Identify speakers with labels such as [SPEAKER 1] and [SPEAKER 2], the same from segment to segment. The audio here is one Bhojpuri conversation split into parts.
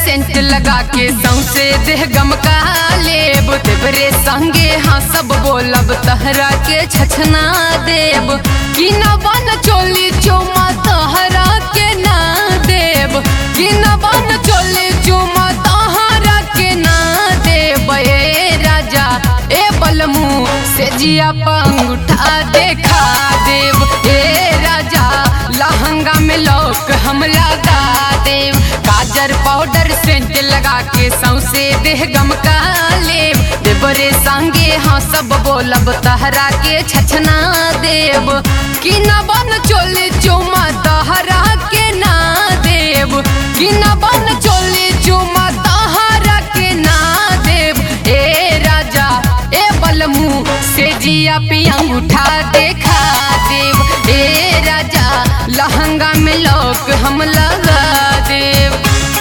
[SPEAKER 1] सेंट लगा के सौसे देह गमका लेब तेरे संगे हाँ सब बोलब तहरा के छछना देब कि न बन चोली चुमा तहरा के ना देब कि न बन चोली चुमा तहरा के ना देब ए राजा ए बलमू से जिया पंगुठा देखा देव ए राजा लहंगा में लोक हम लगा देव काजर पाउडर सेंट लगा के सौसे देह गमका लेब देवरे संगे हाँ सब बोलब तहरा के छछना देव कि न बन चोले चुमा तहरा के ना देव कि न बन चोले चुमा तहरा के ना देव ए राजा ए बलमू से जिया पे अंगूठा देखा देव ए राजा लहंगा में लोक हम लगा देव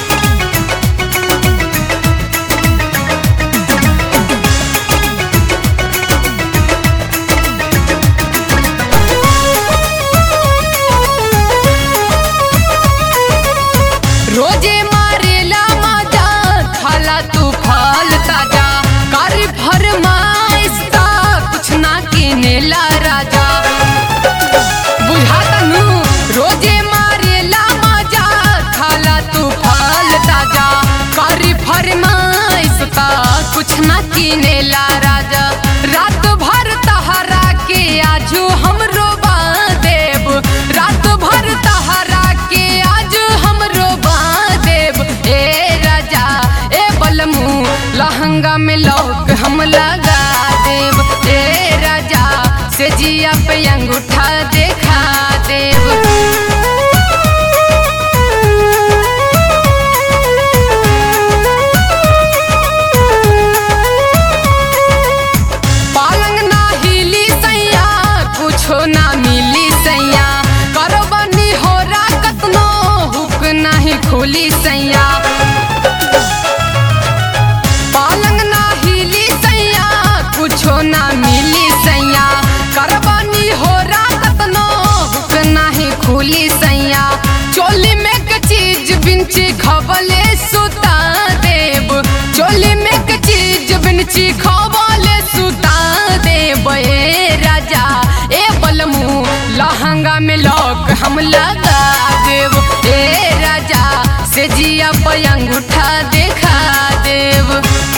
[SPEAKER 1] रोजे मारेला मजा खाला तू फल ताजा कर फरमाइश ता कुछ ना किनेला राजा बुझाता नू रोजे मारेला मजा खाला तू फल ताजा कर फरमाइश ता कुछ ना किनेला राजा रात भर तहरा के आजू हमरो देव रात भर तहरा के आज हमरो देव ए राजा ए बलमू लहंगा में लोक हम लगा देव ए राजा से जिया पे अंगूठा देखा देव पालंग ना हिली सैया कुछो ना मिली सैया करबनी हो कतनो हुक नाही खुली सैया पालंग ना हिली सैया कुछो ना मिली सैया करबनी हो कतनो हुक नाही खुली सैया चोली में के चीज बिंची खबले सुता देव चोली में के चीज बिंची खबले सुता देव ए राजा ए बलमू लहंगा में लॉक हम लगा देव ए राजा से जिया पे अंगूठा देखा देव